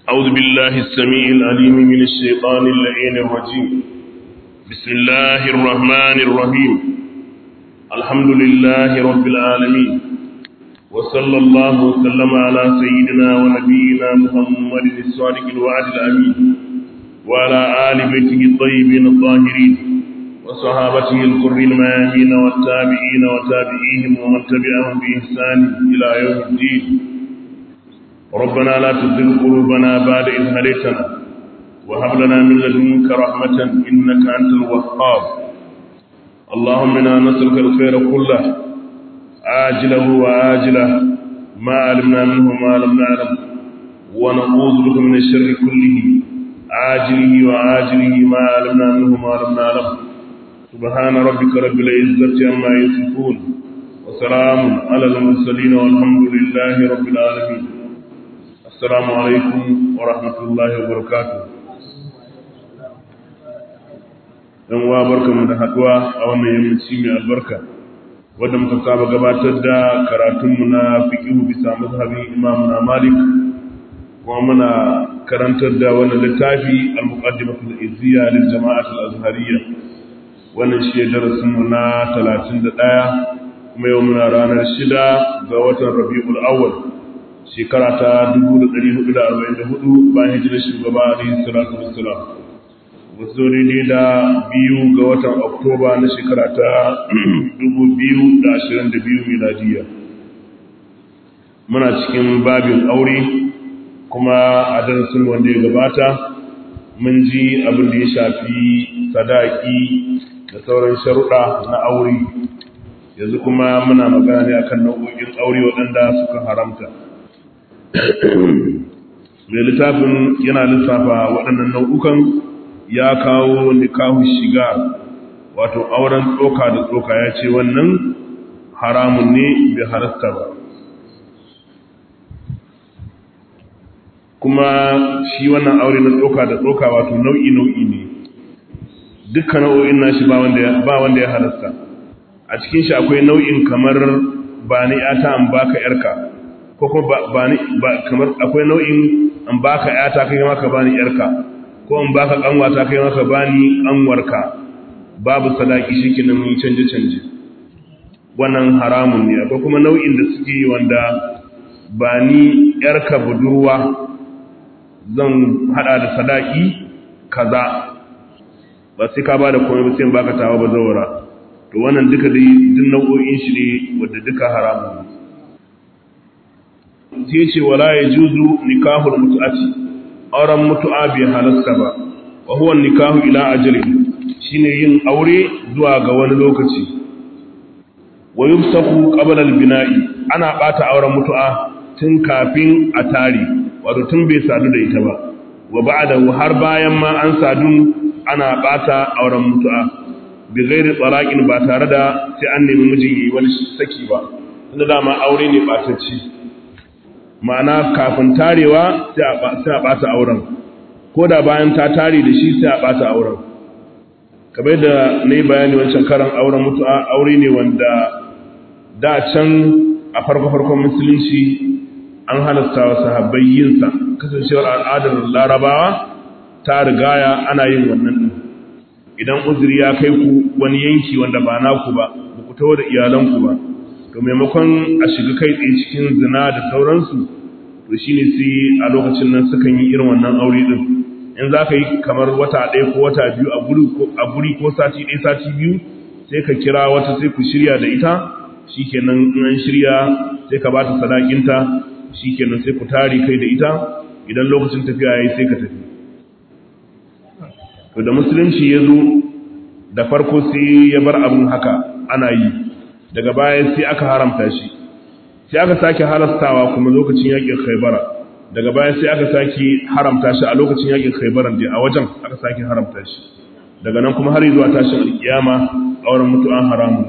أعوذ بالله السميع العليم من الشيطان اللعين الرجيم بسم الله الرحمن الرحيم الحمد لله رب العالمين وصلى الله وسلم على سيدنا ونبينا محمد الصادق الوعد الأمين وعلى آل بيته الطيبين الطاهرين وصحابته الكر الميامين والتابعين وتابعيهم ومن تبعهم بإحسان إلى يوم الدين ربنا لا تزغ قلوبنا بعد إذ هديتنا وهب لنا من لدنك رحمة إنك أنت الوهاب اللهم إنا نسألك الخير كله عاجله وآجله ما علمنا منه ما لم نعلم ونعوذ بك من الشر كله عاجله وآجله ما علمنا منه ما لم نعلم سبحان ربك رب العزة عما يصفون وسلام على المرسلين والحمد لله رب العالمين السلام عليكم ورحمة الله وبركاته dan wa barkamu da haduwa a wannan yammaci mai albarka wanda muka saba gabatar da karatunmu na fiqhu bisa mazhabin Imam na Malik kuma muna karantar da wannan littafi al-muqaddimatu al-izziya lil jama'at al-azhariyya wannan shi darasin mu na 31 kuma yau muna ranar 6 ga watan Rabiul Awwal shekara ta 1444 bayan hijirar shugaba alaihi salatu wassalam wasu daidai da biyu ga watan oktoba na shekara ta 2022 miladiya muna cikin babin aure kuma a darasin wanda ya gabata mun ji abin da ya shafi sadaki da sauran sharuɗa na aure yanzu kuma muna magana ne akan nau'o'in aure waɗanda suka haramta mai littafin yana lissafa waɗannan nau'ukan ya kawo nikahun shiga wato auren tsoka da tsoka ya ce wannan haramun ne bai harasta ba kuma shi wannan aure na tsoka da tsoka wato nau'i nau'i ne dukkan nau'o'in nashi ba wanda ya harasta a cikin shi akwai nau'in kamar ba ni ya ta an baka yarka ko kuma ba ni kamar akwai nau'in an baka yata kai maka bani yarka ko in baka kanwata kai maka bani kanwarka babu sadaki shikenan mun canje canje wannan haramun ne akwai kuma nau'in da suke wanda ba ni yarka budurwa zan hada da sadaki kaza ba sai ka bada komai ba sai in baka tawa ba zawara to wannan duka dai duk nau'o'in shi ne wanda duka haramun ne sai ce wala yajuzu nikahul mutu'ati auren mutu'a bai halasta ba wa huwa nikahu ila ajalin shine yin aure zuwa ga wani lokaci wa yufsahu qabla al-bina'i ana bata auren mutu'a tun kafin a tare wato tun bai sadu da ita ba wa ba'da har bayan ma an sadu ana bata auren mutu'a bi ghairi tsaraqin ba tare da sai an nemi mijin yi wani saki ba tunda dama aure ne batacci ma'ana kafin tarewa sai a ɓata auren ko da bayan ta tare da shi sai a ɓata auren kamar da na yi bayani wancan karan auren mutu'a aure ne wanda da can a farko-farkon musulunci an halasta wa sahabbai yinsa kasancewar al'adar larabawa ta rigaya ana yin wannan ɗin idan uzuri ya kai ku wani yanki wanda ba naku ba ba ku tawo da iyalanku ba to maimakon a shiga kai tsaye cikin zina da sauransu to shi ne sai a lokacin nan sukan yi irin wannan aure din in za ka yi kamar wata ɗaya ko wata biyu a guri ko sati ɗaya sati biyu sai ka kira wata sai ku shirya da ita shi kenan in an shirya sai ka ba ta sadakinta shi kenan sai ku tare kai da ita idan lokacin tafiya ya yi sai ka tafi to da musulunci ya zo da farko sai ya bar abin haka ana yi daga baya sai aka haramta shi sai aka sake halastawa kuma lokacin yakin khaybara daga baya sai aka sake haramta shi a lokacin yakin khaybaran da a wajen aka sake haramta shi daga nan kuma har zuwa tashin alkiyama auren mutu'an haramun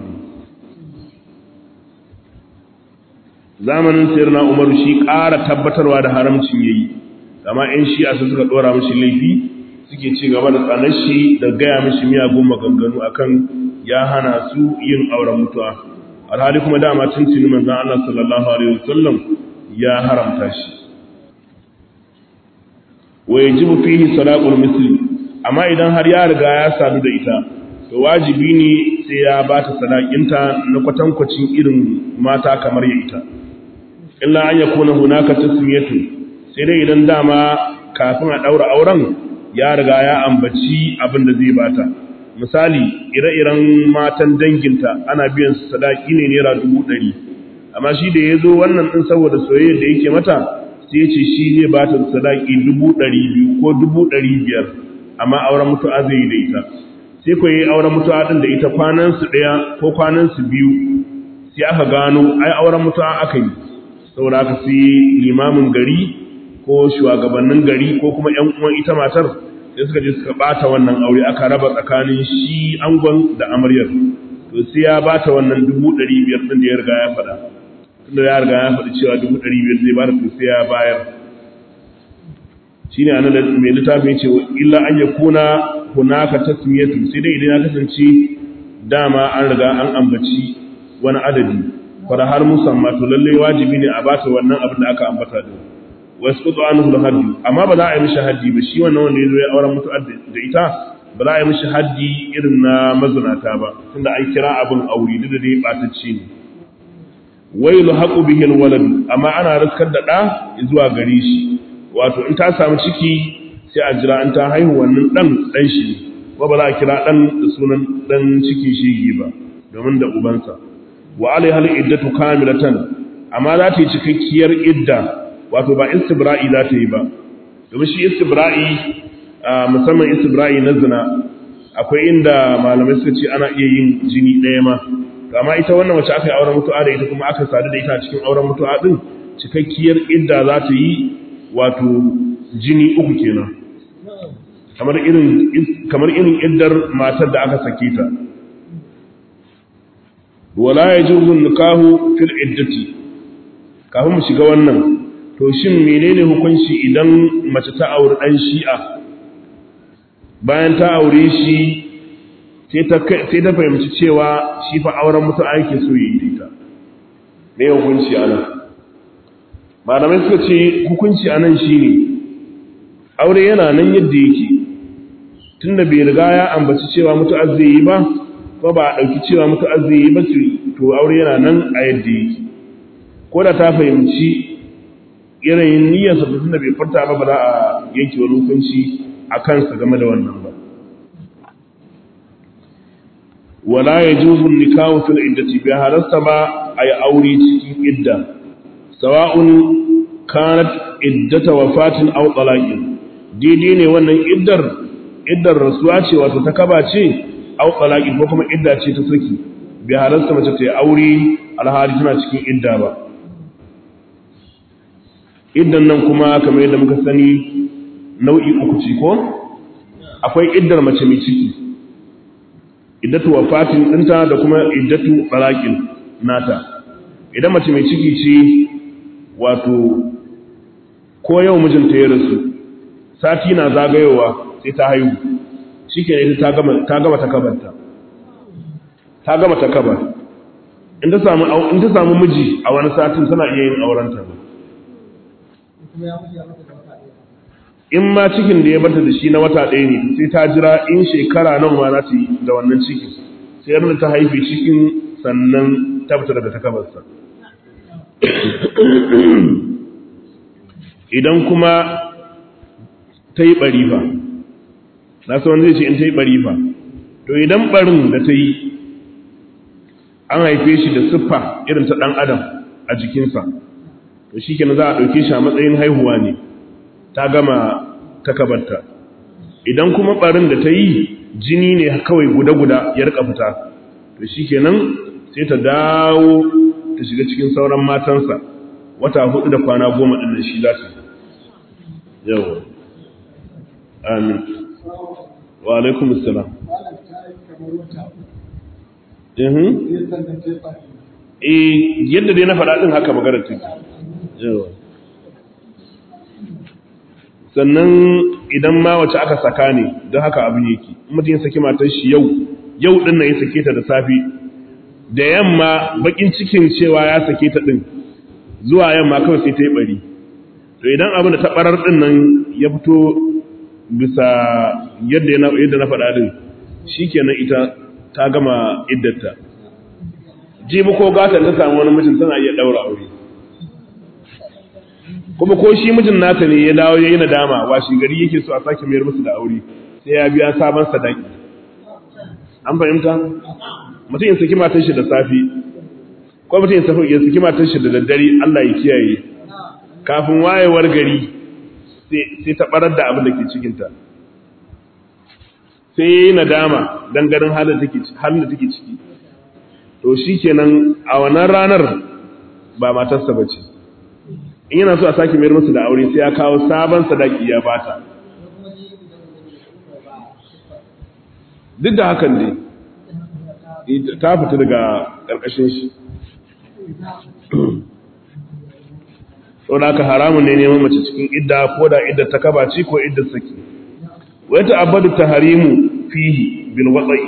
zamanin sayyidina Umar shi ƙara tabbatarwa da haramcin yayi amma in shi a suka dora mishi laifi suke ci gaba da tsanar shi da gaya mishi miyagun maganganu akan ya hana su yin auren mutu'a alhali kuma dama tuntuni manzon Allah sallallahu alaihi wasallam ya haramta shi wa yajibu fihi salaqul misli amma idan har ya riga ya sadu da ita to wajibi ne sai ya ba ta sadakinta na kwatankwacin irin mata kamar ya ita illa an yakuna hunaka tasmiyatu sai dai idan dama kafin a daura auren ya riga ya ambaci abin da zai bata misali ire-iren matan danginta ana biyan su sadaki ne naira dubu ɗari amma shi da ya zo wannan ɗin saboda soyayya da yake mata sai ya ce shi zai bata sadaki dubu ɗari biyu ko dubu ɗari biyar amma auren mutu'a zai yi da ita sai ku yi auren mutu'a ɗin da ita kwanansu ɗaya ko kwanansu biyu sai aka gano ai auren mutu'a aka yi saboda aka sai limamin gari ko shugabannin gari ko kuma ƴan uwan ita matar sai suka je suka bata wannan aure aka raba tsakanin shi angon da amaryar to sai ya bata wannan dubu ɗari biyar ɗin da ya riga ya faɗa tunda ya riga ya faɗi cewa dubu ɗari biyar zai bada to sai ya bayar shine anan da mai littafin ce illa an yakuna hunaka tasmiyatu sai dai idan ya kasance dama an riga an ambaci wani adadi fara har musamma to lalle wajibi ne a bata wannan abin da aka ambata da wasu kudu an hula haddi amma ba za a yi mishi haddi ba shi wannan wanda ya zo ya auren mutu'ar da ita ba za a yi mishi haddi irin na mazunata ba tunda an kira abin aure duk da dai ɓatacce ne wai lu haƙu bihin walad amma ana riskar da ɗa zuwa gare shi wato in ta samu ciki sai a jira in ta haihu wannan ɗan ɗan shi ne ko ba za a kira ɗan da sunan ɗan ciki shigi ba domin da ubansa wa alai hal iddatu kamilatan amma za ta yi cikakkiyar idda wato ba istibra'i za ta yi ba domin shi istibra'i musamman istibra'i na zina akwai inda malamai suka ce ana iya yin jini ɗaya ma amma ita wannan wacce aka yi auren mutu'a da ita kuma aka sadu da ita cikin auren mutu'a din cikakkiyar idda za ta yi wato jini uku kenan kamar irin kamar irin iddar matar da aka sake ta wala yajuzu nikahu fil iddati kafin mu shiga wannan to shin menene hukunci idan mace ta auri dan shi'a bayan ta aure shi sai ta fahimci cewa shi fa auren mutu ake so yi ita me hukunci ana malamai suka ce hukunci anan shine aure yana nan yadda yake tunda bai riga ya ambaci cewa mutu yi ba ko ba a ɗauki cewa mutu yi ba to aure yana nan a yadda yake ko da ta fahimci yanayin niyyarsa da tunda bai furta ba ba za a yanke wani hukunci a kansa game da wannan ba wala ya juzun nikahu fil iddati bi halasta ba ay aure cikin idda sawa'un kanat iddata wafatin aw talaqin daidai ne wannan iddar iddar rasuwa ce wato ta kaba ce aw talaqin ko kuma idda ce ta saki bi halasta mace ta yi aure alhali tana cikin idda ba iddan nan kuma kamar yadda muka sani nau'i uku ce ko akwai iddar mace mai ciki iddatu wafatin dinta da kuma iddatu talaqin nata idan mace mai ciki ce wato ko yau mijinta ya rasu sati na zagayowa sai ta haihu shikenan ita ta gama ta gama takabarta ta gama takabar in ta samu in ta samu miji a wani satin tana iya yin aurenta in ma cikin da ya bata da shi na wata ɗaya ne sai ta jira in shekara nan ma za ta yi da wannan cikin sai yadda ta haife cikin sannan ta fita daga takabarsa idan kuma ta yi ɓari fa na wani zai ce in ta yi ɓari fa to idan ɓarin da ta yi an haife shi da siffa irin ta ɗan adam a jikinsa to shi kenan za a ɗauke shi a matsayin haihuwa ne ta gama takabarta idan kuma ɓarin da ta yi jini ne kawai guda-guda ya rika fita to shi kenan sai ta dawo ta shiga cikin sauran matansa wata hudu da kwana goma ɗin da shi za ta yau amin wa alaikum assalam eh yadda dai na faɗa ɗin haka maganar take yawa sannan idan ma wace aka saka ne don haka abin yake mutum ya saki matar shi yau yau din nan ya sake ta da safi da yamma bakin cikin cewa ya sake ta din zuwa yamma kawai sai ta yi bari to idan abin da ta barar din nan ya fito bisa yadda na yadda na faɗa din shikenan ita ta gama iddata jibi ko gatan ta samu wani mijin tana iya daura aure kuma ko shi mijin nata ne ya dawo yayi nadama washi gari yake so a sake mayar musu da aure sai ya biya sabon sadaki an fahimta mutum ya saki matar shi da safi ko mutum ya saki matar shi da daddare Allah ya kiyaye kafin wayewar gari sai ta barar da abin da ke cikinta sai ya yi nadama don ganin halin da take ciki to shi kenan a wannan ranar ba matarsa ba ce in yana so a sake mayar musu da aure sai ya kawo sabon sadaki ya bata duk da hakan ne ta fita daga ƙarƙashin shi sau da aka haramun ne neman mace cikin idda ko da idda ta kabaci ko idda saki wai ta abadu ta harimu fihi bin watsa'i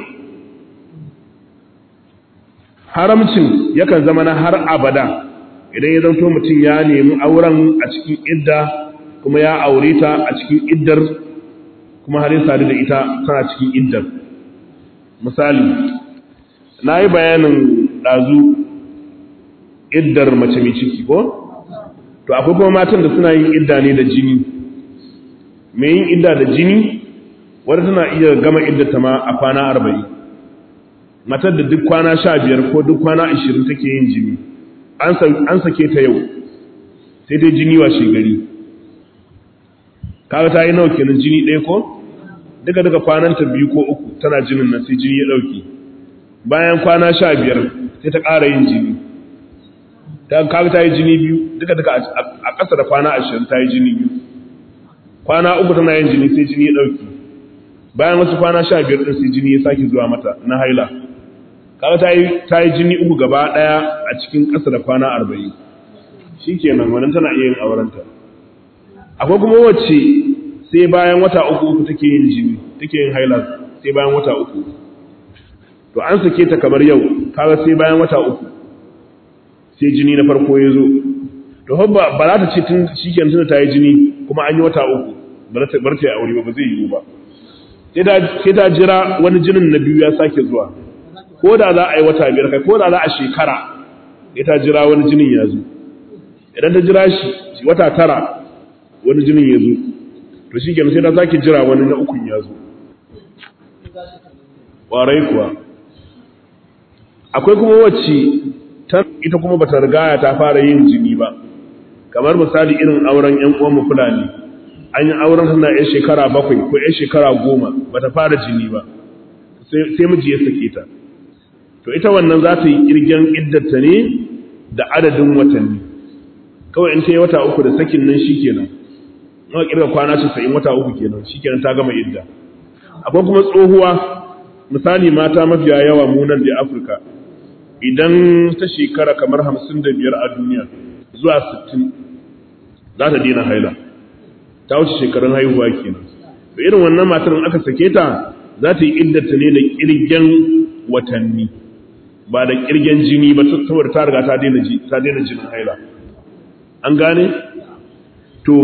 haramcin yakan zama na har abada idan ya zanto mutum ya nemi auren a cikin idda kuma ya aure ta a cikin iddar kuma har ya sadu da ita tana cikin iddar misali na yi bayanin ɗazu iddar mace mai ciki ko? to akwai kuma matan da suna yin idda ne da jini mai yin idda da jini wadda tana iya gama iddata ma a kwana arba'in matar da duk kwana sha biyar ko duk kwana ashirin take yin jini an sake ta yau sai dai jini wa shegari kaga ta yi nawa kenan jini ɗaya ko duka duka kwananta biyu ko uku tana jinin nan sai jini ya ɗauki bayan kwana sha biyar sai ta ƙara yin jini ta kaga ta yi jini biyu duka duka a ƙasa da kwana ashirin ta yi jini biyu kwana uku tana yin jini sai jini ya ɗauki bayan wasu kwana sha biyar ɗin sai jini ya sake zuwa mata na haila kaga ta yi ta yi jini uku gaba ɗaya a cikin ƙasa da kwana arba'in shi kenan wannan tana iya yin aurenta akwai kuma wacce sai bayan wata uku uku take yin jini take yin haila sai bayan wata uku to an sake ta kamar yau kaga sai bayan wata uku sai jini na farko ya zo to ba ba za ta ce tun shikenan tun ta yi jini kuma an yi wata uku bar ta bar ta yi aure ba ba zai yiwu ba sai ta jira wani jinin na biyu ya sake zuwa ko da za a yi wata biyar kai ko da za a shekara sai ta jira wani jinin ya zo idan ta jira shi wata tara wani jinin ya zo to shi kenan sai ta sake jira wani na ukun ya zo ƙwarai kuwa akwai kuma wacce ita kuma bata rigaya ta fara yin jini ba kamar misali irin auren yan uwan fulani an yi auren tana yan shekara bakwai ko yan shekara goma bata fara jini ba sai miji ya sake ta to ita wannan za ta yi kirgen iddata ne da adadin watanni kawai in ta yi wata uku da sakin nan shi kenan nawa kirga kwana casa'in wata uku kenan shi kenan ta gama idda akwai kuma tsohuwa misali mata mafiya yawa munan da afirka idan ta shekara kamar hamsin da biyar a duniya zuwa sittin za ta daina haila ta wuce shekarun haihuwa kenan da irin wannan matar aka sake ta za ta yi iddata ne da kirgen watanni ba da kirgen jini ba saboda ta riga ta daina jinin haila an gane to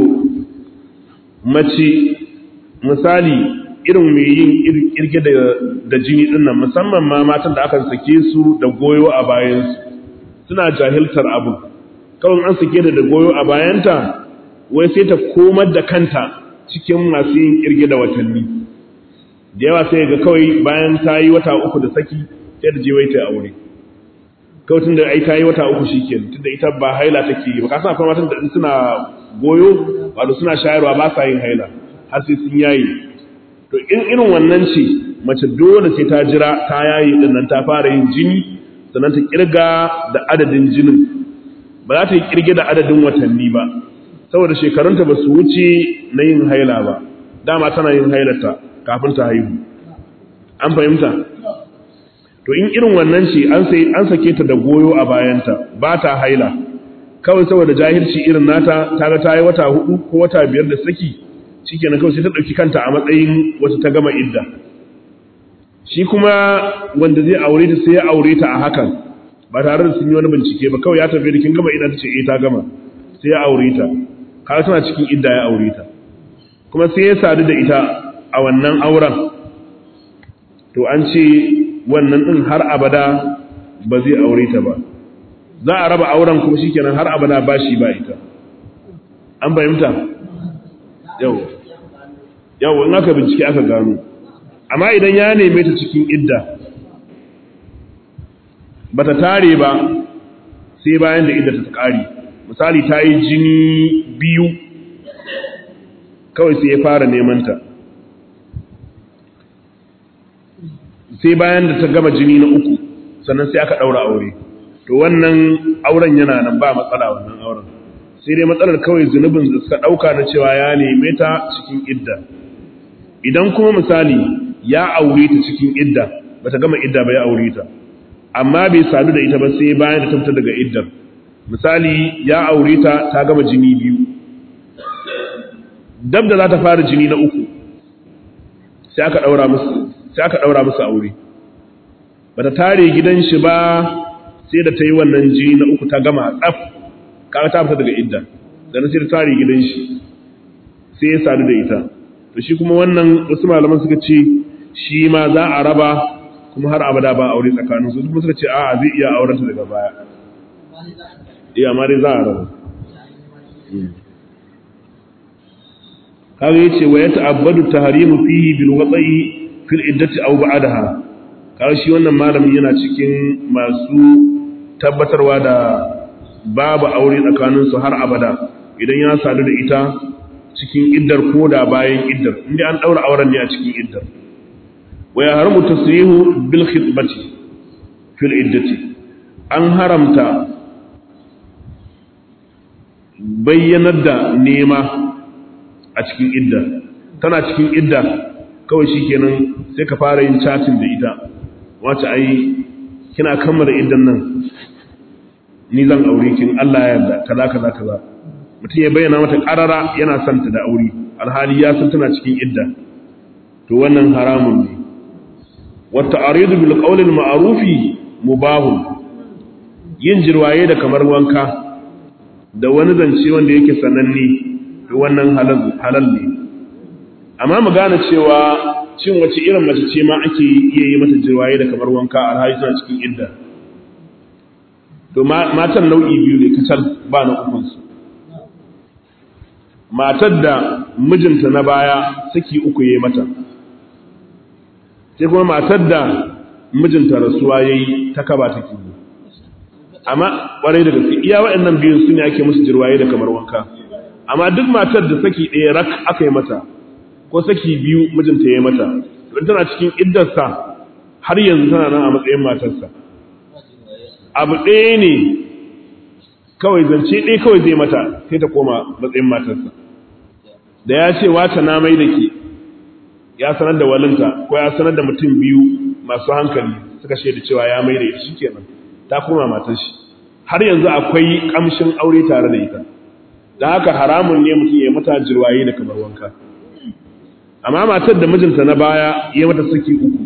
mace misali irin mai yin kirge da jini din nan musamman ma matan da aka sake su da goyo a bayansu suna jahiltar abu kawai an sake da da goyo a bayanta wai sai ta komar da kanta cikin masu yin kirge da watanni da yawa sai ga kawai bayan ta yi wata uku da saki sai da je wai ta aure kawai tun da ai ta yi wata uku shi ke tun da ita ba haila take yi ba ka san akwai matan da suna goyo wato suna shayarwa ba sa yin haila har sai sun yayi to in irin wannan ce mace dole sai ta jira ta yayi din nan ta fara yin jini sannan ta kirga da adadin jinin ba za ta yi kirge da adadin watanni ba saboda shekarunta ba su wuce na yin haila ba dama tana yin hailata kafin ta haihu an fahimta to in irin wannan ce an sai an sake ta da goyo a bayanta ba ta haila kawai saboda jahilci irin nata ta ga ta yi wata hudu ko wata biyar da saki shikenan kawai sai ta dauki kanta a matsayin wata ta gama idda shi kuma wanda zai aure ta sai ya aure ta a hakan ba tare da sun yi wani bincike ba kawai ya tafi da kin gama idda ta ce eh ta gama sai ya aure ta kaga tana cikin idda ya aure ta kuma sai ya sadu da ita a wannan auren to an ce wannan din har abada ba zai aure ta ba za a raba auren kuma shikenan har abada ba shi ba ita an fahimta yau yau in aka bincike aka gano amma idan ya neme ta cikin idda bata tare ba sai bayan da idda ta kare misali ta yi jini biyu kawai sai ya fara neman ta sai bayan da ta gama jini na uku sannan sai aka daura aure to wannan auren yana nan ba matsala wannan auren sai dai matsalar kawai zunubin da suka dauka na cewa ya neme ta cikin idda idan kuma misali ya aure ta cikin idda bata gama idda ba ya aure ta amma bai sadu da ita ba sai bayan da ta fita daga iddar misali ya aure ta ta gama jini biyu dab da za ta fara jini na uku sai aka daura musu sai aka daura musu aure bata tare gidan shi ba sai da ta yi wannan jini na uku ta gama tsaf kaga ta fita daga idda dan sai ta tare gidan shi sai ya sadu da ita to shi kuma wannan wasu malaman suka ce shi ma za a raba kuma har abada ba aure tsakanin su kuma suka ce a'a zai iya auren ta daga baya eh amma dai za a raba kaga yace wa yata'abbadu tahrimu fihi bil wata'i fil iddati aw ba'daha kaga shi wannan malamin yana cikin masu tabbatarwa da babu aure tsakanin su har abada idan ya sadu da ita cikin iddar ko da bayan iddar inda an daura auren ne a cikin iddar wa ya haramu tasrihu bil khitbati fil iddati an haramta bayyanar da nema a cikin idda tana cikin idda kawai shikenan sai ka fara yin chatting da ita wace ai kina kammala iddan nan ni zan aure kin Allah ya yarda kaza kaza kaza mutum ya bayyana mata karara yana son ta da aure alhali ya san tana cikin idda to wannan haramun ne wa ta'ridu bil qawli al ma'rufi mubahun yin jirwaye da kamar wanka da wani zance wanda yake sananne to wannan halal halal ne amma mu gane cewa cin wace irin mace ce ma ake iya yi mata jirwaye da kamar wanka alhali tana cikin idda to matan nau'i biyu ne kacal ba na ukunsu matar da mijinta na baya saki uku ya mata sai kuma matar da mijinta rasuwa ya yi ta kaba take yi amma ƙwarai da gaske iya waɗannan biyun su ne ake musu jirwaye da kamar wanka amma duk matar da saki ɗaya rak aka yi mata ko saki biyu mijinta ya yi mata don tana cikin iddarsa har yanzu tana nan a matsayin matarsa abu ɗaya ne kawai zance ɗaya kawai zai mata sai ta koma matsayin matarsa da ya ce wata na mai da ke ya sanar da walinta ko ya sanar da mutum biyu masu hankali suka shaida cewa ya mai da ita shi kenan ta koma matar shi har yanzu akwai kamshin aure tare da ita da haka haramun ne mutum ya mata jirwaye da kamar wanka amma matar da mijinta na baya ya mata saki uku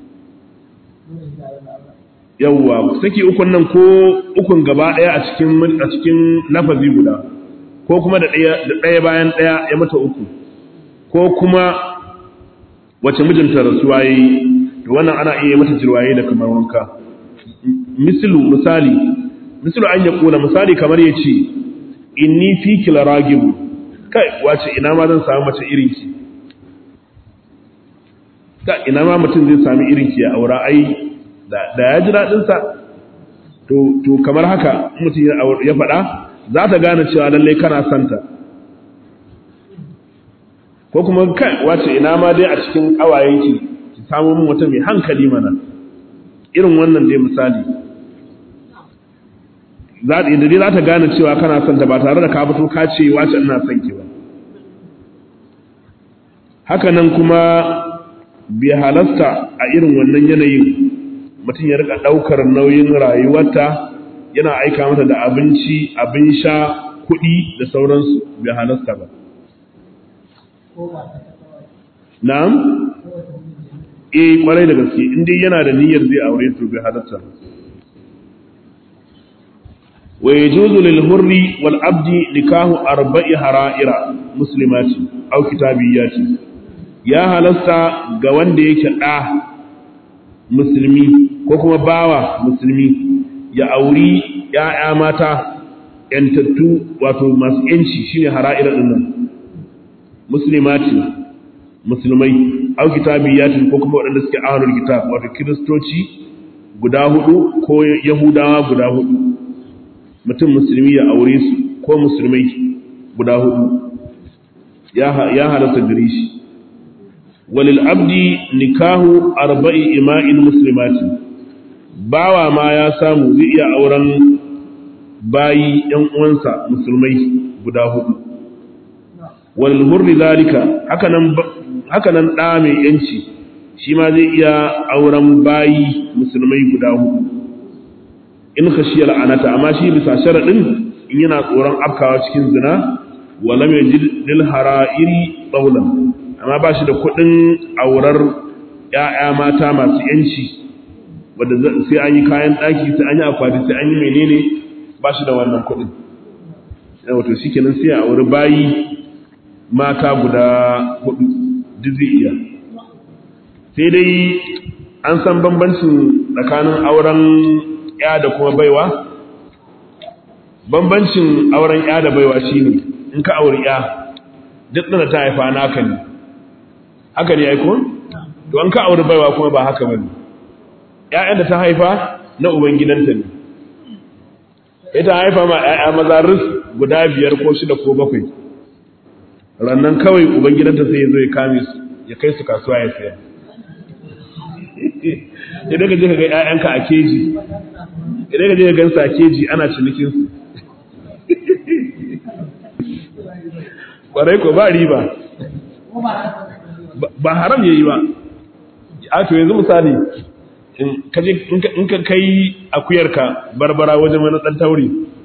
yawwa saki ukun nan ko ukun gaba daya a cikin a cikin lafazi guda ko kuma da daya da daya bayan daya ya mata uku ko kuma wace mijinta rasuwa yayi to wannan ana iya mata jirwaye da kamar wanka mislu misali mislu an ya kula misali kamar yace inni fi kila ragib kai wace ina ma zan samu mace irin ki ka ina ma mutum zai sami irin ki a aura ai da ya ji daɗinsa to kamar haka mutum ya faɗa za ta gane cewa lallai kana santa ko kuma kai wace ina ma dai a cikin ƙawayenki ki samu min wata mai hankali mana irin wannan dai misali da dai za ta gane cewa kana santa ba tare da ka fito ka ce wace ina son ki ba haka nan kuma bai halasta a irin wannan yanayin mutum ya rika ɗaukar nauyin rayuwarta yana aika mata da abinci abin sha kuɗi da sauransu bai halasta ba na'am eh kwarai da gaske in dai yana da niyyar zai aure to bai halasta wa yajuzu lil hurri wal abdi nikahu arba'i hara'ira muslimati aw kitabiyati ya halasta ga wanda yake da musulmi ko kuma bawa musulmi ya auri ya'ya mata yantattu wato masu yanci shine hara'ira dinnan muslimati musulmai au kitabiyatin ko kuma waɗanda suke ahlul kitab wato kiristoci guda hudu ko yahudawa guda hudu mutum musulmi ya aure su ko musulmai guda hudu ya ya halatta gare shi walil abdi nikahu arba'i ima'in muslimati bawa ma ya samu zai iya auren bayi yan uwansa musulmai guda hudu walil hurri zalika hakanan hakanan ɗa mai ‘yanci shi ma zai iya auren bayi musulmai guda hudu in khashiyar anata amma shi bisa sharaɗin in yana tsoron afkawa cikin zina wala mai lil hara'iri tsaulan amma ba shi da kuɗin aurar ‘ya'ya mata masu ‘yanci wadda sai an yi kayan ɗaki sai an yi akwati sai an yi menene ba shi da wannan kuɗin wato shi kenan sai a auri bayi mata guda hudu duk zai iya sai dai an san bambancin tsakanin auren ya da kuma baiwa bambancin auren ya da baiwa shine in ka auri ya duk da ta haifa naka ne haka ne aiko to an ka auri baiwa kuma ba haka bane ƴaƴan da ta haifa na ubangidanta ne ita haifa ma ƴaƴa maza ris guda biyar ko shida ko bakwai rannan kawai ubangidanta sai ya zo ya kame su ya kai su kasuwa ya saya idan ka je ka ga ƴaƴanka a keji idan ka je ka gansu a keji ana cinikin su kwarai ko ba riba ba haram yayi ba a to yanzu misali in ka kai akuyarka barbara wajen wani dan tauri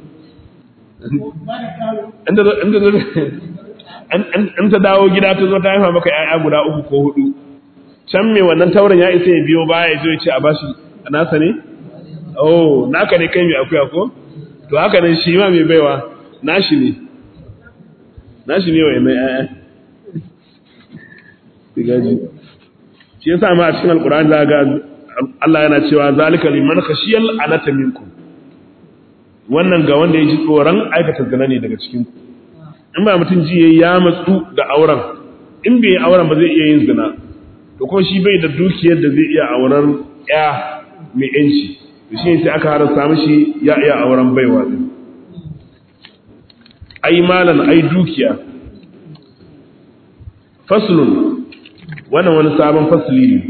in ta dawo gida ta zo ta haifa maka ‘ya'ya guda uku ko hudu can mai wannan taurin ya isa ya biyo baya ya zo ya ce a bashi a nasa ne? oh naka ne kai mai akuya ko? to haka nan shi ma mai baiwa nashi ne nashi ne wa yana ‘ya'ya shi yasa ma a cikin alkur'ani za ga Allah yana cewa zalika liman khashiyal anata minkum wannan ga wanda ya ji tsoron aikata zina ne daga cikin ku in ba mutum ji ya matsu da auren in bai yi auren ba zai iya yin zina to kuma shi bai da dukiyar da zai iya auren ya mai yanci to shi sai aka harasa mishi ya iya auren baiwa din ai malan ai dukiya faslun wannan wani sabon fasli ne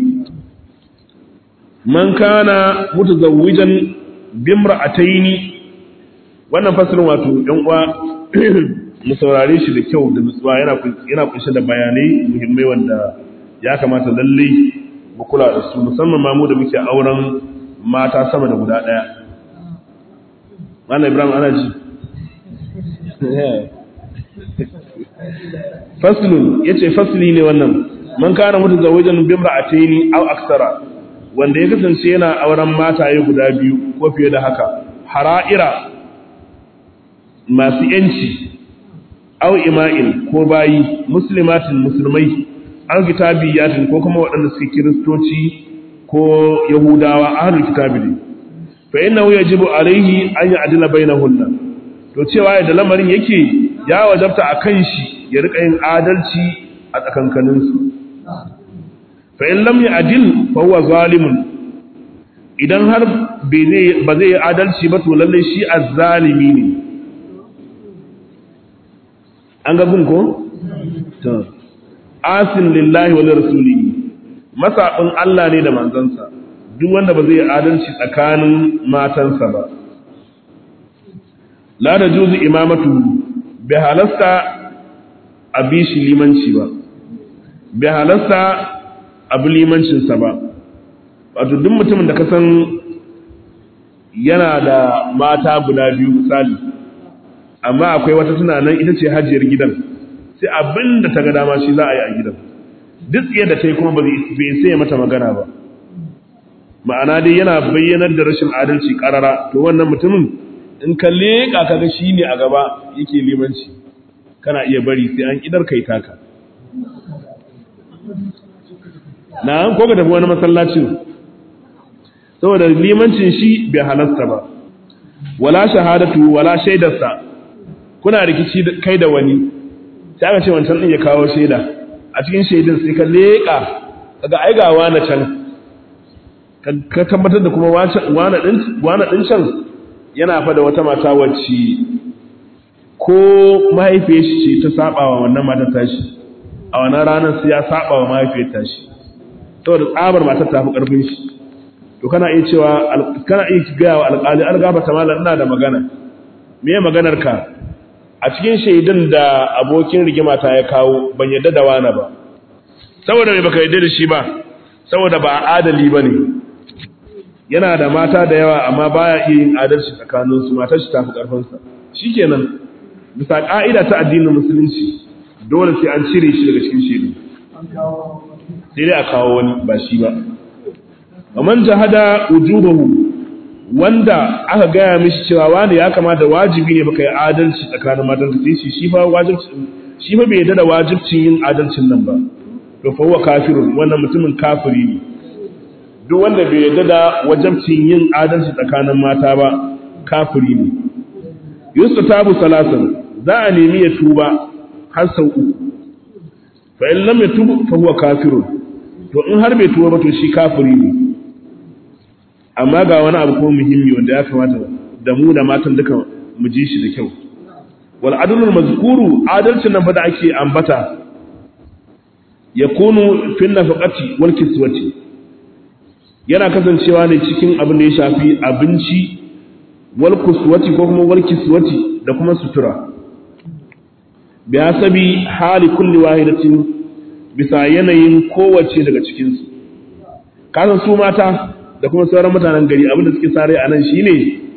man kana mutazawwijan bimra'ataini wannan faslin wato ɗan uwa mu saurare shi da kyau da nutsuwa yana yana kunshe da bayanai muhimmai wanda ya kamata lalle mu kula da su musamman ma mu da muke auren mata sama da guda daya Malam Ibrahim ana ji faslun yace fasli ne wannan man kana mutazawwijan bimra'ataini aw aksara wanda ya kasance yana auren mataye guda biyu ko fiye da haka hara'ira masu yanci aw ima'in ko bayi muslimatin musulmai aw kitabiyatin ko kuma waɗanda suke kiristoci ko yahudawa ahlul kitabi ne fa innahu yajibu alaihi an ya'dila bainahunna to cewa da lamarin yake ya wajabta akan shi ya rika yin adalci a tsakankanin su fa in lam ya'dil fa huwa zalimun idan har ba zai yi adalci ba to lalle shi azzalimi ne an ga gun ko? to asin lillahi wa rasulihi masabin Allah ne da manzansa duk wanda ba zai adalci tsakanin matansa ba la da juzu imamatu bai halasta a bi shi limanci ba bai halasta abu limancinsa ba wato duk mutumin da ka san yana da mata guda biyu misali amma akwai wata tunanin ita ce hajiyar gidan sai abin da ta ga dama shi za a yi a gidan duk tsaye da ta yi kuma bai sai mata magana ba ma'ana dai yana bayyanar da rashin adalci karara to wannan mutumin in ka leƙa kaga shi ne a gaba yake limanci kana iya bari sai an idar kai taka na ko ka tafi wani masallacin saboda limancin shi bai halasta ba wala shahadatu wala shaidarsa kuna rikici kai da wani sai aka ce wancan din ya kawo shaida a cikin shaidin sai ka leƙa kaga ai ga wani can ka tabbatar da kuma wani din wani din can yana fa da wata mata wacce ko mahaifiyar shi ce ta saba wa wannan matar tashi a wannan ranar sai ya saba wa mahaifiyar tashi saboda tsabar matar ta fi karfin shi to kana iya cewa kana iya gaya wa alƙali an gaba ta malam ina da magana me ya maganar ka a cikin shaidun da abokin rigima ta ya kawo ban yadda da wani ba saboda me baka yadda da shi ba saboda ba adali bane yana da mata da yawa amma baya iya yin adalci tsakanin su matar shi tafi karfin sa shikenan bisa ka'ida ta addinin musulunci dole sai an cire shi daga cikin shaidu sai dai a kawo wani ba shi ba man jahada wujubahu wanda aka gaya mishi cewa wani ya kamata wajibi ne baka yi adalci tsakanin matan ka sai shi fa wajibi shi fa bai yarda da wajibcin yin adalcin nan ba to fa huwa kafirun wannan mutumin kafiri ne duk wanda bai yarda da wajibcin yin adalci tsakanin mata ba kafiri ne yustatabu salasan za a nemi ya tuba har sau uku fa in lam yatub fa huwa kafirun to in har bai tuba ba to shi kafiri ne amma ga wani abu ko muhimmi wanda ya kamata da mu da matan duka mu ji shi da kyau wal adlul mazkuru adalcin nan fa da ake ambata yakunu fil nafaqati wal kiswati yana kasancewa ne cikin abin da ya shafi abinci wal kuswati ko kuma wal kiswati da kuma sutura bi hasabi hali kulli wahidatin bisa yanayin kowace daga cikin su kasan su mata da kuma sauran mutanen gari abinda suke sare a nan shine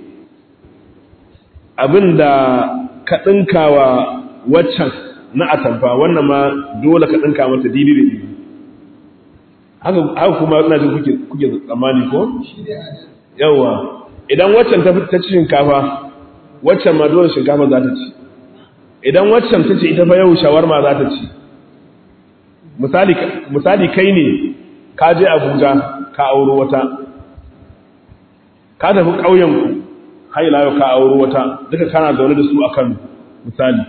abinda ka dinkawa waccan na atamfa wannan ma dole ka dinka mata didi da didi haka haka kuma ina jin kuke kuke tsammani ko yawa idan waccan ta ta ci shinkafa waccan ma dole shinkafa za ta ci idan waccan ta ce ita fa yau shawarma za ta ci misali misali kai ne ka je Abuja ka auro wata ka tafi ƙauyenku har ila yau ka auro wata duka kana zaune da su a Kano misali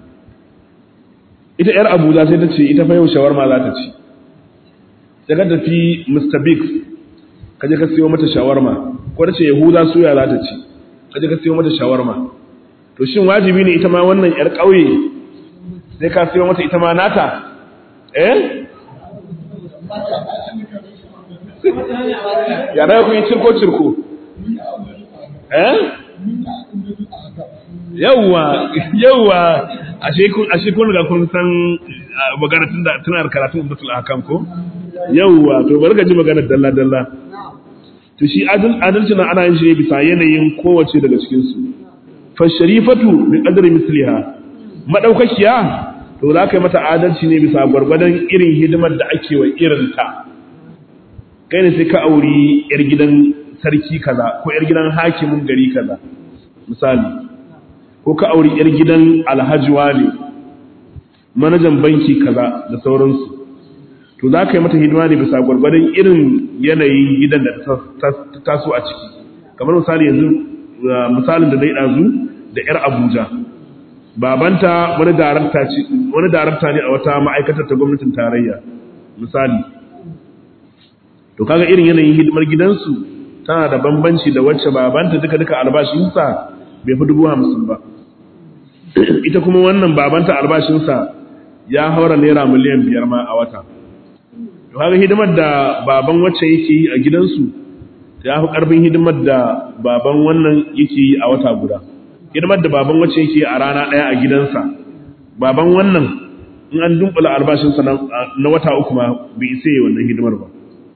ita yar Abuja sai ta ce ita fa yau shawarma za ta ci sai ka tafi Mr Biggs ka je ka siyo mata shawarma ko ta ce Yahuda suya za ta ci ka je ka siyo mata shawarma to shin wajibi ne ita ma wannan yar ƙauye sai ka siyo mata ita ma nata eh ya da kun yi cirko cirko eh yawwa yawwa ashe kun ashe kun ga kun san magana tun da tunar karatu ummatul ahkam ko yawwa to bari ka ji magana dalla dalla to shi adalci na ana yin shi ne bisa yanayin kowace daga cikin su fa sharifatu bi qadri misliha madaukakiya to za ka yi mata adalci ne bisa gwargwadon irin hidimar da ake wa irinta kai ne sai ka auri yar gidan sarki kaza ko yar gidan hakimin gari kaza misali ko ka auri yar gidan alhajiwa ne manajan banki kaza da sauransu to za ka yi mata hidima ne bisa gwargwadon irin yanayin gidan da ta taso a ciki kamar misali yanzu misalin da dai ɗazu da yar abuja babanta wani darakta ne a wata ma'aikatar ta gwamnatin tarayya misali to kaga irin yanayin hidimar gidansu tana da bambanci da wacce babanta duka duka albashinsa bai fi dubu hamsin ba ita kuma wannan babanta albashinsa ya haura naira miliyan biyar ma a wata to kaga hidimar da baban wacce yake yi a gidansu ya fi karfin hidimar da baban wannan yake yi a wata guda hidimar da baban wacce yake a rana ɗaya a gidansa baban wannan in an dunkula albashinsa na wata uku ma bai isa yi wannan hidimar ba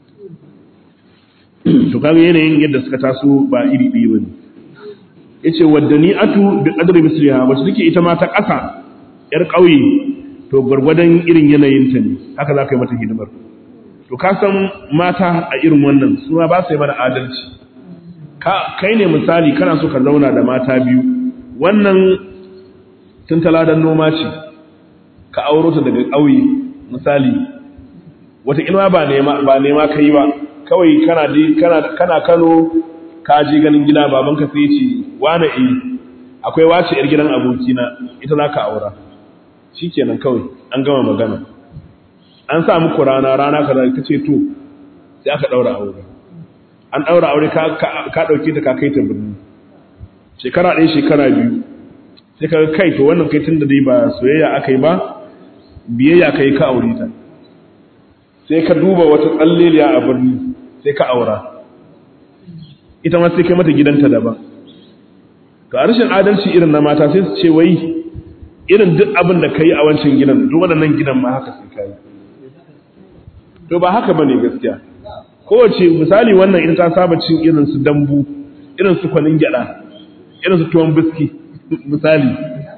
to kaga yanayin yadda suka taso ba iri ɗaya bane yace waddani atu bi qadri misliha wacce take ita ma ta ƙasa yar ƙauye to gwargwadon irin yanayin ta ne haka za ka yi mata hidimar to ka san mata a irin wannan su ma ba su yi mana adalci kai ne misali kana so ka zauna da mata biyu wannan tun taladan noma ce ka auro ta daga ƙauye misali wata ilma ba nema ba nema kai ba kawai kana kana kana Kano ka je ganin gida babanka sai ya ce wani eh akwai wace yar gidan abokina ita za ka aura shikenan kawai an gama magana an sa muku rana rana kaza ka ce to sai aka daura aure an daura aure ka ka dauke ta ka kai ta birni shekara ɗaya shekara biyu sai ka kai to wannan kai tunda dai ba soyayya aka yi ba biyayya kai ka aure ta sai ka duba wata tsalleliya a birni sai ka aura ita ma sai kai mata gidanta daban to a rashin adalci irin na mata sai su ce wai irin duk abin da kai a wancan gidan duk waɗannan gidan ma haka sai kai to ba haka bane gaskiya kowace misali wannan ita ta saba cin irin su dambu irin su kwanin gyada irin su tuwon biski misali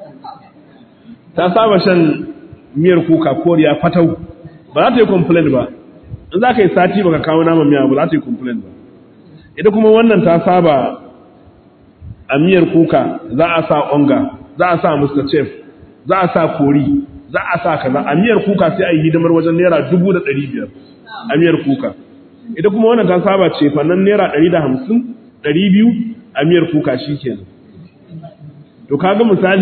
ta saba shan miyar kuka koriya fatau ba za ta yi complain ba in za ka yi sati baka kawo naman miya ba za ta yi complain ba ita kuma wannan ta saba a miyar kuka za a sa onga za a sa mr chef za a sa kori za a sa kaza a miyar kuka sai a yi hidimar wajen naira dubu da ɗari biyar a miyar kuka ita kuma wannan ta saba ce fannan naira ɗari da hamsin ɗari biyu a miyar kuka shi kenan to kaga misali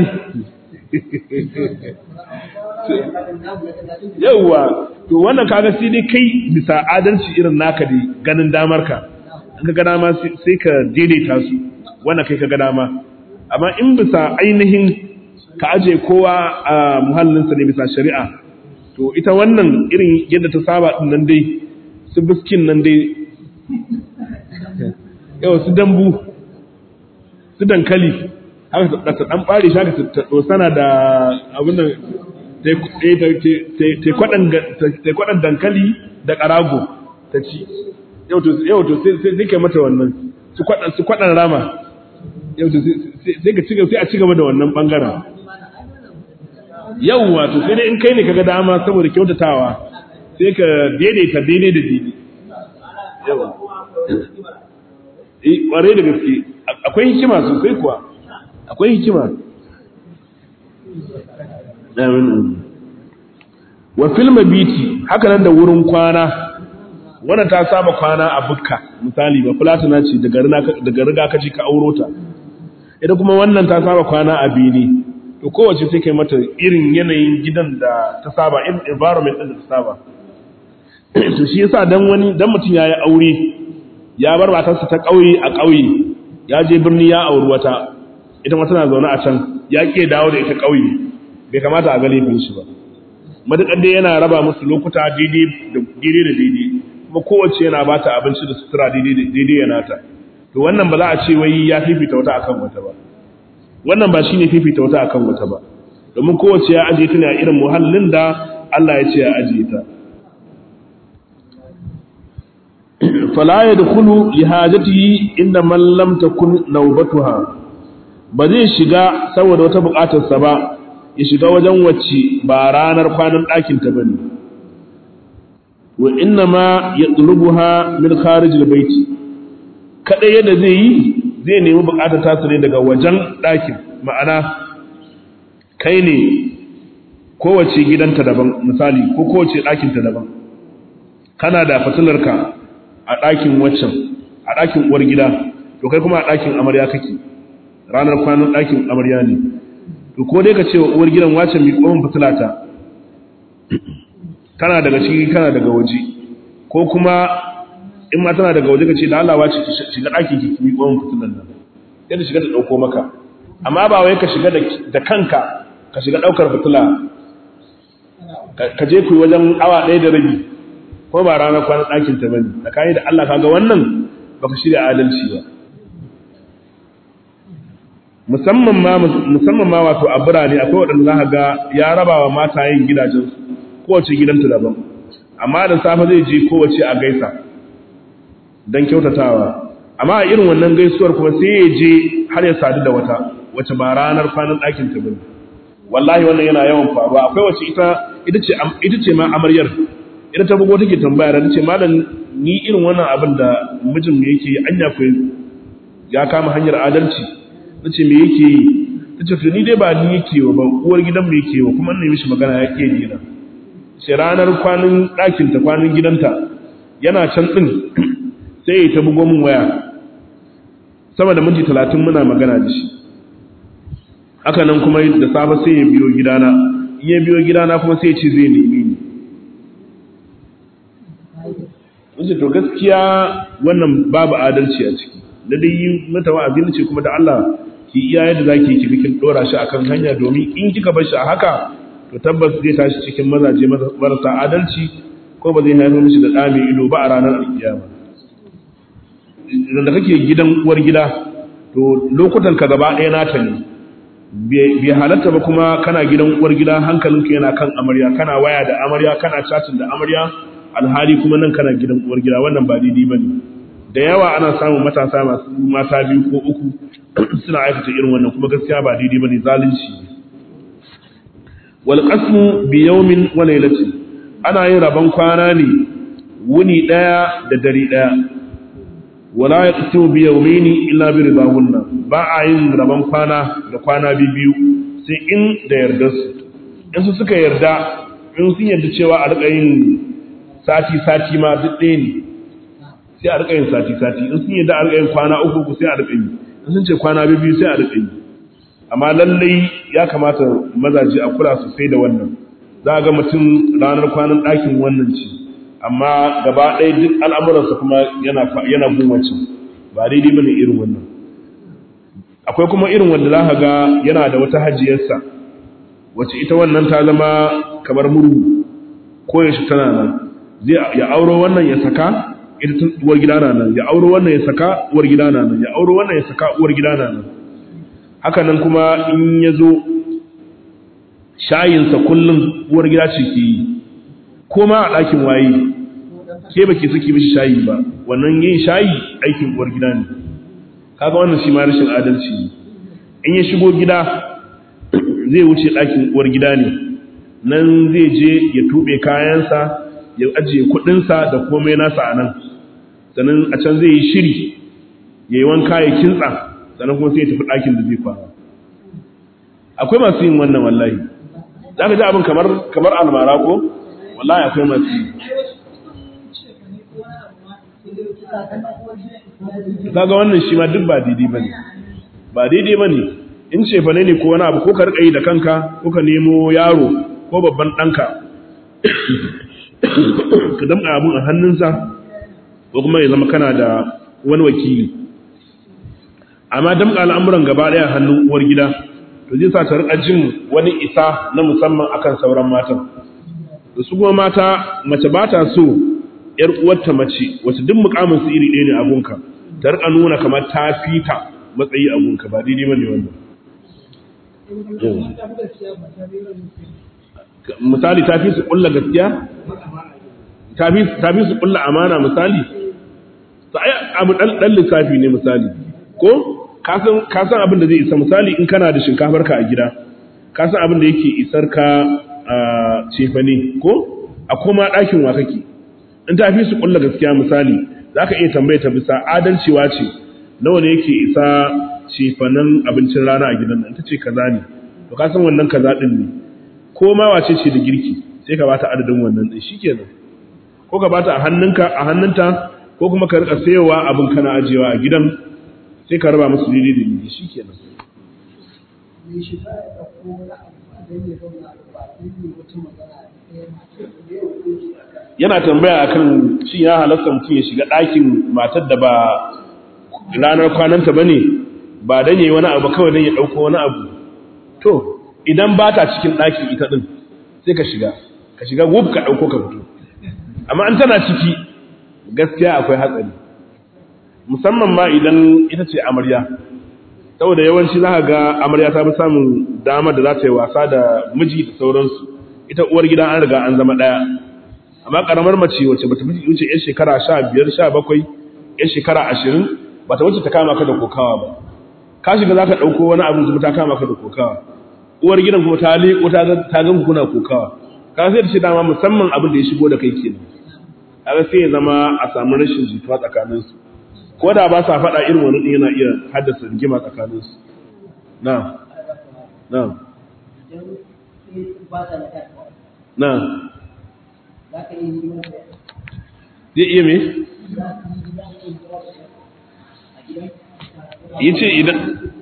yauwa to wannan kaga sai dai kai bisa adalci irin naka dai ganin damar ka in ka ga dama sai ka daidaita su wannan kai ka ga dama amma in bisa ainihin ka aje kowa a muhallinsa ne bisa shari'a to ita wannan irin yadda ta saba din nan dai su biskin nan dai yau su dambu su dankali haka ta dan bare shi haka ta dosana da abin da ta kwaɗan dankali da ƙarago ta ci yau to sai kai mata wannan su kwaɗan rama yau to sai a ci gaba da wannan ɓangaren yau wato sai dai in kai ne kaga dama saboda kyautatawa sai ka daidaita daidai da daidai yawa ƙwarai da gaske akwai hikima sosai kuwa akwai hikima wa filma biti haka nan da wurin kwana wannan ta saba kwana a bukka misali ba fulatana ce daga riga ka ji ka auro ta ita kuma wannan ta saba kwana a bini to kowace sai kai mata irin yanayin gidan da ta saba irin environment din da ta saba to shi yasa dan wani dan mutum yayi aure ya bar matarsa ta kauye a kauye ya je birni ya auri wata ita ma tana zaune a can ya ke dawo da ita kauye bai kamata a ga laifin shi ba matuƙar dai yana raba musu lokuta daidai da daidai kuma kowace yana ba ta abinci da sutura daidai yana ta to wannan ba za a ce wai ya fifita wata akan wata ba wannan ba shine fifita wata akan wata ba domin kowace ya ajiye ta ne a irin muhallin da Allah ya ce ya ajiye ta fala yadkhulu li hajatihi inda man lam takun nawbatuha ba zai shiga saboda wata buƙatarsa ba ya shiga wajen wacce ba ranar kwanan ɗakin ta bane wa inna ma yatlubuha min kharijil baiti kada yadda zai yi zai nemi bukatar tasu ne daga wajen ɗakin ma'ana kai ne kowace gidanta daban misali ko kowace ɗakinta daban kana da fitilarka a ɗakin waccan a ɗakin uwar gida to kai kuma a ɗakin amarya kake ranar kwanan ɗakin amarya ne to ko dai ka ce wa uwar gidan wacce mai ƙwamin fitilata kana daga ciki kana daga waje ko kuma in ma tana daga waje ka ce da Allah wace ki shiga ɗakin ki mi ƙwamin fitilan nan yadda shiga ta ɗauko maka amma ba wai ka shiga da kanka ka shiga ɗaukar fitila ka je ku wajen awa ɗaya da rabi ko ba ranar kwanan ɗakin ta bane da kayi da Allah kaga wannan baka shirya adalci ba musamman ma musamman ma wato a birane akwai waɗanda za ga ya raba wa mata yin gidajensu kowace gidanta daban amma da safe zai je kowace a gaisa don kyautatawa amma a irin wannan gaisuwar kuma sai ya je har ya sadu da wata wacce ba ranar kwanan ɗakin ta bane wallahi wannan yana yawan faruwa akwai wacce ita ita ce ita ce ma amaryar ita ta bugo take tambaya da tace malam ni irin wannan abin da mijin mu yake anya ko ya kama hanyar adalci na ce me yake yi ta ce to ni dai ba ni yake wa ba uwar gidan mu yake wa kuma ne mishi magana ya ke dina ce ranar kwanan ɗakinta kwanan gidanta yana can ɗin sai ya ta bugo min waya sama da minti talatin muna magana da shi haka nan kuma da safe sai ya biyo gidana in ya biyo gidana kuma sai ya ce zai nemi ni wace to gaskiya wannan babu adalci a ciki da dai yi mata wa'azi ce kuma da Allah ki iya yadda zaki ki bikin dora shi akan hanya domin in kika bar shi a haka to tabbas zai tashi cikin mazaje marasa adalci ko ba zai haifar mishi da ɗa ido ba a ranar alkiyama da kake gidan uwar gida to lokutan ka gaba ɗaya nata ne bai halatta ba kuma kana gidan uwar gida hankalinka yana kan amarya kana waya da amarya kana chatin da amarya alhali kuma nan kana gidan uwar gida wannan ba daidai bane da yawa ana samun matasa masu mata biyu ko uku suna aikata irin wannan kuma gaskiya ba daidai bane zalunci wal qasmu bi yawmin wa laylatin ana yin rabon kwana ne wuni daya da dare daya wala yaqsimu bi yawmayni illa bi ridahunna ba a yin rabon kwana da kwana biyu sai in da yarda su in su suka yarda in sun yarda cewa a rika yin sati sati ma duk ɗaya ne sai a rika yin sati sati in sun yarda a rika yin kwana uku uku sai a rika yi in sun ce kwana biyu sai a rika yi amma lallai ya kamata mazaje a kula sosai da wannan za a ga mutum ranar kwanan ɗakin wannan ce amma gaba ɗaya duk al'amuransa kuma yana gumacin ba daidai bane irin wannan akwai kuma irin wanda za ka ga yana da wata hajiyarsa wacce ita wannan ta zama kamar murhu ko yaushe tana nan zai ya auro wannan ya saka ita tun uwar gida na nan ya auro wannan ya saka uwar gida na nan ya auro wannan ya saka uwar gida na nan haka nan kuma in ya zo shayinsa kullum uwar gida ce ke yi ko ma a ɗakin waye ke ba ke suke mishi shayi ba wannan yin shayi aikin uwar gida ne kaga wannan shi ma rashin adalci ne in ya shigo gida zai wuce ɗakin uwar gida ne nan zai je ya tuɓe kayansa ya ajiye kuɗinsa da komai nasa a nan sannan a can zai yi shiri ya yi wanka ya kintsa sannan kuma sai ya tafi ɗakin da zai kwana akwai masu yin wannan wallahi za ka ji abin kamar kamar almara ko wallahi akwai masu yi kaga wannan shi ma duk ba daidai bane ba daidai bane in ce fa ne ko wani abu ko ka rika yi da kanka ko ka nemo yaro ko babban ɗanka ka damƙa abun a hannunsa ko kuma ya zama kana da wani wakili amma damƙa al'amuran gaba ɗaya hannun uwar gida to zai sa ta rika jin wani isa na musamman akan sauran matan da su kuma mata mace ba ta so ‘yar uwarta mace wacce duk mukamin su iri ɗaya ne a gunka ta rika nuna kamar ta fita matsayi a gunka ba daidai bane wannan misali ta fi su kulla gaskiya ta fi su kulla amana misali sai abu dan dan lissafi ne misali ko ka san ka san abin da zai isa misali in kana da shinkafar ka a gida ka san abin da yake isar ka a cefane ko a koma ɗakin wa kake in ta fi su kulla gaskiya misali za ka iya tambaya ta bisa adalcewa ce nawa ne yake isa cefanen abincin rana a gidan nan ta ce kaza ne to ka san wannan kaza din ne ko ma wace ce da girki sai ka bata adadin wannan din shikenan ko ka bata a hannunka a hannunta ko kuma ka rika sayowa abin kana ajewa a gidan sai ka raba musu daidai da daidai shikenan yana tambaya akan shi ya halatta mutum ya shiga ɗakin matar da ba ranar kwananta ba ne ba don yi wani abu kawai don ya ɗauko wani abu to idan ba ta cikin ɗakin ita ɗin sai ka shiga ka shiga wuf ka ɗauko ka fito amma an tana ciki gaskiya akwai hatsari musamman ma idan ita ce amarya saboda yawanci za ka ga amarya ta fi samun damar da za ta yi wasa da miji da sauransu ita uwar gida an riga an zama ɗaya amma ƙaramar mace wacce bata fi wuce 'yan shekara sha biyar sha bakwai 'yan shekara ashirin bata wuce ta kama ka da kokawa ba ka shiga za ka ɗauko wani abu zuba ta kama ka da kokawa uwar gidan kuma ta leƙo ta gan kuna kokawa ka sai da shi dama musamman abin da ya shigo da kai kenan kaga sai ya zama a samu rashin jituwa tsakanin su ko da ba sa faɗa irin wani ɗin yana iya haddasa rigima tsakaninsu na na na zai iya me? yi ce idan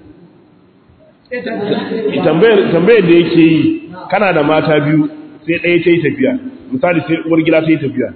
tambayar da yake yi kana da mata biyu sai ɗaya ta yi tafiya misali sai uwar gida ta yi tafiya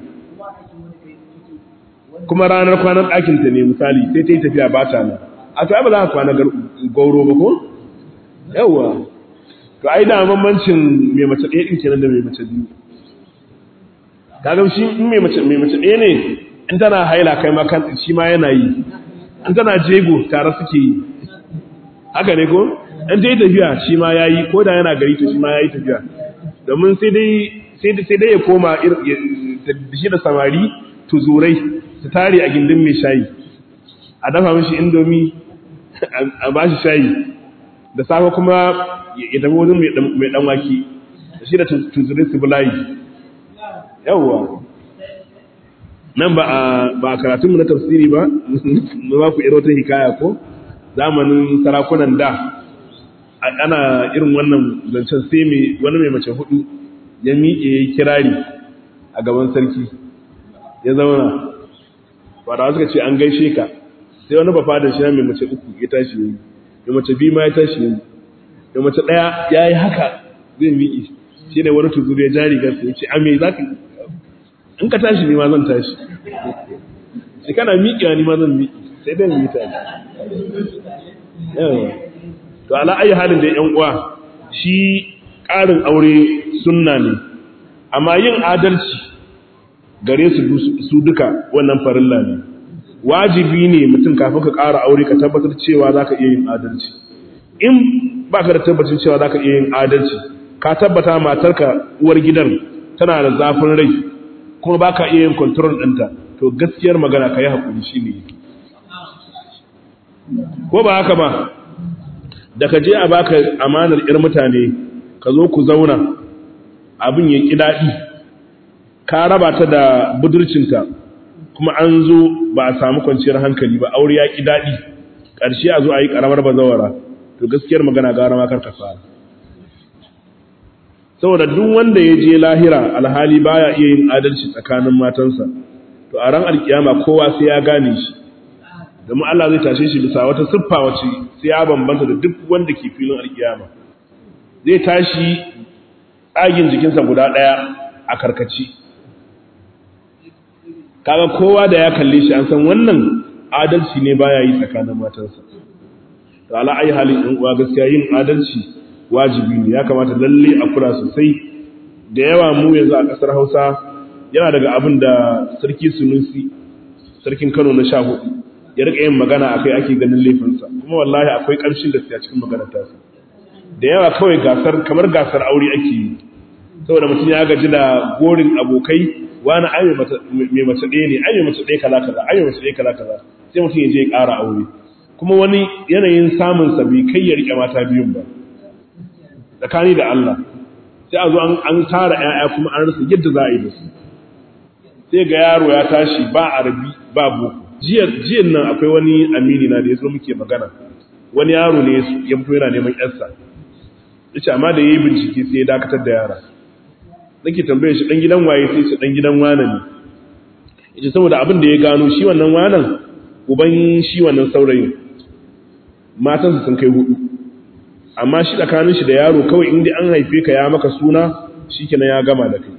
kuma ranar kwanan ɗakinta ne misali sai ta yi tafiya ba ta nan a to ba za ka kwana gauro ba ko? yawwa to ai da bambancin mai mace ɗaya ɗin kenan da mai mace biyu kaga shi in mai mace mai mace ɗaya ne in tana haila kai ma kan shi ma yana yi in tana jego tare suke yi haka ne ko in ta yi tafiya shi ma ya yi ko da yana gari to shi ma ya yi tafiya domin sai dai sai dai ya koma da shi da samari tuzurai su tare a gindin mai shayi a dafa mishi indomi a ba shi shayi da safe kuma ya tafi wajen mai dan waki da shi da tuzurai su bulayi yawwa nan ba a karatunmu na tafsiri ba mu ba ku irin hikaya ko zamanin sarakunan da ana irin wannan zancen sai mai wani mai mace hudu ya miƙe ya kirari a gaban sarki ya zauna fadawa suka ce an gaishe ka sai wani ba fadar shi mai mace uku ya tashi yi mai mace biyu ma ya tashi yi mai mace ɗaya ya yi haka zai miƙe shi ne wani tuzuri ya jari gasa ya ce a me za ka in ka tashi ne ma zan tashi sai kana miƙewa ni ma zan miƙe sai dai mu yi tashi to ala ayi halin da yan uwa shi ƙarin aure sunna ne amma yin adalci gare su su duka wannan farilla ne wajibi ne mutum kafin ka ƙara aure ka tabbatar cewa za ka iya yin adalci in ba ka da tabbacin cewa za ka iya yin adalci ka tabbata matarka uwar gidan tana da zafin rai kuma ba ka iya yin kontrol ɗinta to gaskiyar magana ka yi haƙuri shi ne ko ba haka ba da ka je a baka amanar ‘yar mutane ka zo ku zauna abin ya ƙi daɗi ka raba ta da budurcinta kuma an zo ba a samu kwanciyar hankali ba aure ya ƙi daɗi ƙarshe a zo a yi ƙaramar bazawara to gaskiyar magana gara ma karka fara saboda duk wanda ya je lahira alhali baya iya yin adalci tsakanin matansa to a ran alkiyama kowa sai ya gane shi domin Allah zai tashe shi bisa wata siffa wace sai ya bambanta da duk wanda ke filin alkiyama zai tashi tsagin jikinsa guda ɗaya a karkaci kaga kowa da ya kalle shi an san wannan adalci ne baya yi tsakanin matansa to ala ayi halin in uwa gaskiya yin adalci wajibi ne ya kamata lalle a kula sosai da yawa mu yanzu a ƙasar Hausa yana daga abin da sarki Sunusi sarkin Kano na sha hudu ya rika yin magana akai ake ganin laifinsa kuma wallahi akwai ƙarshen da a cikin maganar tasa da yawa kawai gasar kamar gasar aure ake yi saboda mutum ya gaji da gorin abokai wani ai mai mace ɗaya ne ai mai mace ɗaya kaza kaza ai mai mace ɗaya kaza kaza sai mutum ya je ya ƙara aure kuma wani yanayin samun sa bai kai ya rike mata biyun ba tsakani da Allah sai a zo an tara ƴaƴa kuma an rasa yadda za a yi da su sai ga yaro ya tashi ba arabi ba boko jiyan nan akwai wani amini na da ya zo muke magana wani yaro ne ya fito yana neman yarsa yace amma da yayi bincike sai ya dakatar da yara nake tambaye shi dan gidan waye sai ce dan gidan wane ne yace saboda abin da ya gano shi wannan wanan uban shi wannan saurayin matansa sun kai hudu amma shi tsakanin shi da yaro kawai inda an haife ka ya maka suna shikenan ya gama da kai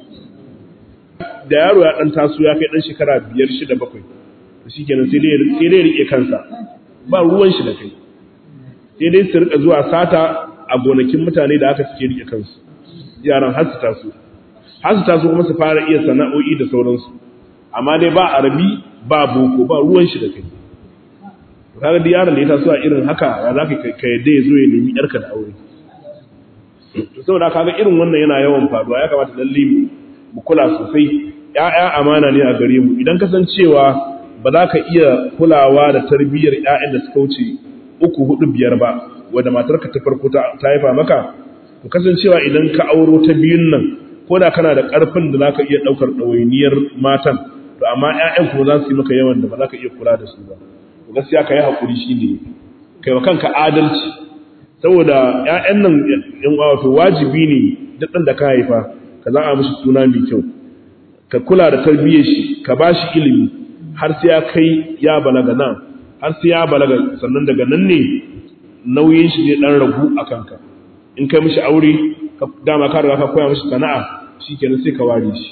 da yaro ya dan taso ya kai dan shekara biyar shida bakwai to shikenan sai dai sai dai rike kansa ba ruwan shi da kai sai dai su rika zuwa sata a gonakin mutane da aka suke rike kansu yaran har su taso har su taso kuma su fara iya sana'o'i da sauransu amma dai ba arabi ba boko ba ruwan shi da kai kaga da yaron da ya taso a irin haka ya za ka yadda ya zo ya nemi yarka da aure saboda kaga irin wannan yana yawan faruwa ya kamata lalle mu kula sosai ƴaƴa amana ne a gare mu idan kasancewa ba za ka iya kulawa da tarbiyyar ƴaƴan da suka wuce uku hudu biyar ba wanda matarka ta farko ta haifa maka to kasancewa idan ka auro ta biyun nan ko da kana da ƙarfin da za ka iya ɗaukar ɗawainiyar matan to amma ƴaƴan kuma za su yi maka yawan da ba za ka iya kula da su ba to gaskiya ka yi haƙuri shi ne kai wa kanka adalci saboda ƴaƴan nan ƴan uwa wato wajibi ne duk ɗan da ka haifa ka za a mishi suna mai kyau ka kula da tarbiyyar shi ka ba shi ilimi har sai ya kai ya balaga nan har sai ya balaga sannan daga nan ne nauyin shi zai dan ragu a kanka in kai mishi aure dama ka riga ka koya mishi sana'a shikenan sai ka ware shi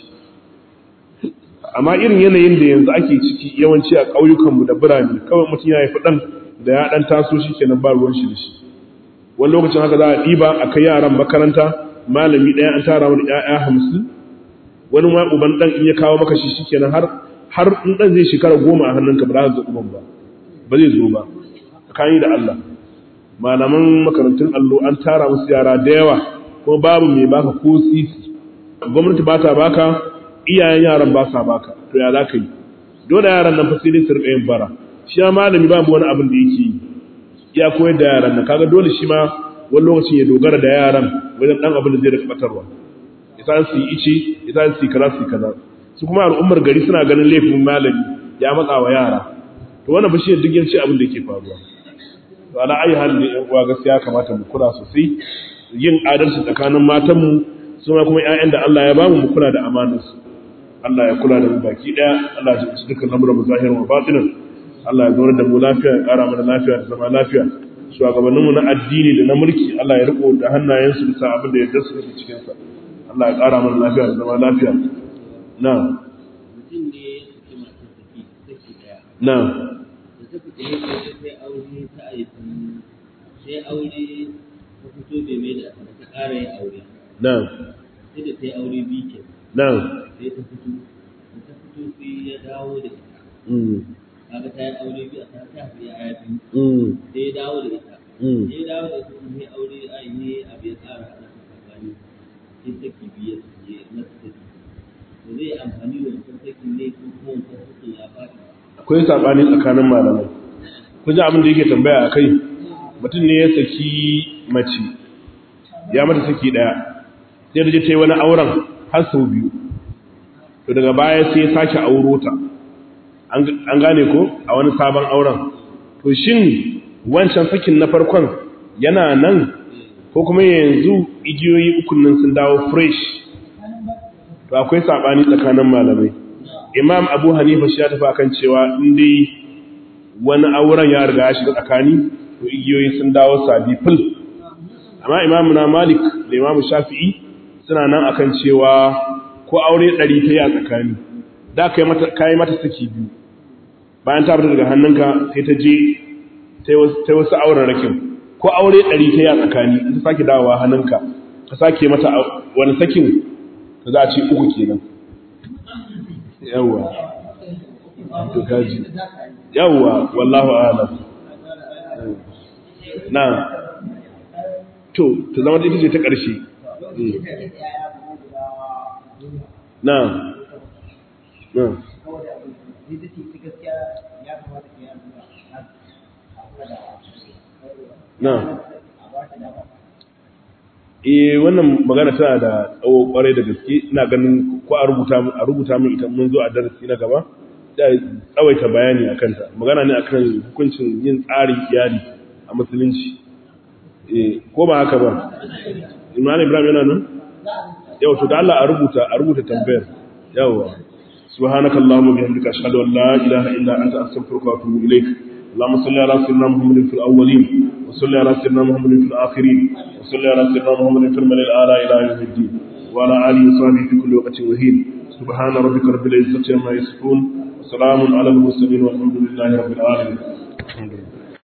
amma irin yanayin da yanzu ake ciki yawanci a ƙauyukanmu da birane kawai mutum ya haifi ɗan da ya ɗan taso shikenan ba ruwan shi da shi wani lokacin haka za a ɗiba a kai yaran makaranta malami ɗaya an tara wani ƴaƴa hamsin wani ma uban ɗan in ya kawo maka shi shikenan har har in ɗan zai shekara goma a hannunka ba za ka ga uban ba ba zai zo ba tsakani da Allah malaman makarantun allo an tara musu yara da yawa kuma babu mai baka ko sisi gwamnati ba ta baka iyayen yaran ba sa baka to ya za ka yi dole yaran nan fa sai dai su rika yin bara shi ma malami babu wani abin da yake yi ya koyar da yaran nan kaga dole shi ma wani lokacin ya dogara da yaran wajen dan abin da zai rika batarwa idan su yi ice idan su yi kaza su yi kaza su kuma al'ummar gari suna ganin laifin malami ya matsa wa yara to wannan ba shi duk yanci abin da yake faruwa to ala ayi hali da yan uwa gaskiya kamata mu kula sosai yin adalci tsakanin matan mu su ma kuma ƴaƴan da Allah ya ba mu mu kula da amanar su Allah ya kula da mu baki daya Allah ya ji dukkan lamuran mu zahirin wa batinan Allah ya zauna da mu lafiya ya ƙara mana lafiya da zama lafiya shugabanninmu na addini da na mulki Allah ya riko da hannayensu bisa abin da ya dasu da cikin sa Allah ya ƙara mana lafiya da zama lafiya na mutum ne ya saki masu saki saki daya na da ta fita ya ce sai aure ta aiki sai aure ta fito bai mai da ta ƙara yin aure na sai da ta yi aure biyu ke na sai ta fito da ta fito sai ya dawo da ita mm kaga ta yi aure biyu a ta ta haifi ya biyu mm sai ya dawo da ita mm sai ya dawo da ita kuma sai aure a yi abu ya ƙara haɗa ta tsakani sai saki biyu ya masa saki to zai yi amfani da wancan sakin ne ko kuma wancan sakin ya faɗi akwai sabani tsakanin malamai kun ji abin da yake tambaya a kai mutum ne ya saki mace ya mata saki daya sai da je ta yi wani auren har sau biyu to daga baya sai ya sake auro ta an gane ko a wani sabon auren to shin wancan sakin na farkon yana nan ko kuma yanzu igiyoyi ukun nan sun dawo fresh to akwai sabani tsakanin malamai imam abu hanifa shi ya tafi akan cewa in dai wani auren ya riga ya shiga tsakani to igiyoyi sun dawo sabi fil amma imamu na malik da imamu shafi'i suna nan akan cewa ko aure ɗari ta yi a tsakani da ka yi mata saki biyu bayan ta fita daga hannunka sai ta je ta yi wasu auren rakin ko aure ɗari ta yi a tsakani in ta sake dawowa hannunka ka sake mata wani sakin da za a ce uku kenan yawwa to kaji yawwa wallahu a'lam na to ta zama ita ce ta ƙarshe na na na eh wannan magana tana da tsawo kwarai da gaske ina ganin ko a rubuta a rubuta min ita mun zo a darasi na gaba da tsawaita bayani akan ta magana ne akan hukuncin yin tsarin iyali a musulunci eh ko ba haka ba Imam Ibrahim yana nan yau to da Allah a rubuta a rubuta tambayar yawa subhanakallahumma bihamdika ashhadu an la ilaha illa anta astaghfiruka wa atubu ilaik اللهم صل على سيدنا محمد في الأولين وصل على سيدنا محمد في الآخرين وصل على سيدنا محمد في الملل الأعلى إلى يوم الدين وعلى آله وصحبه في كل وقت وهين سبحان ربك رب العزة عما يصفون وسلام على المرسلين والحمد لله رب العالمين الحمد لله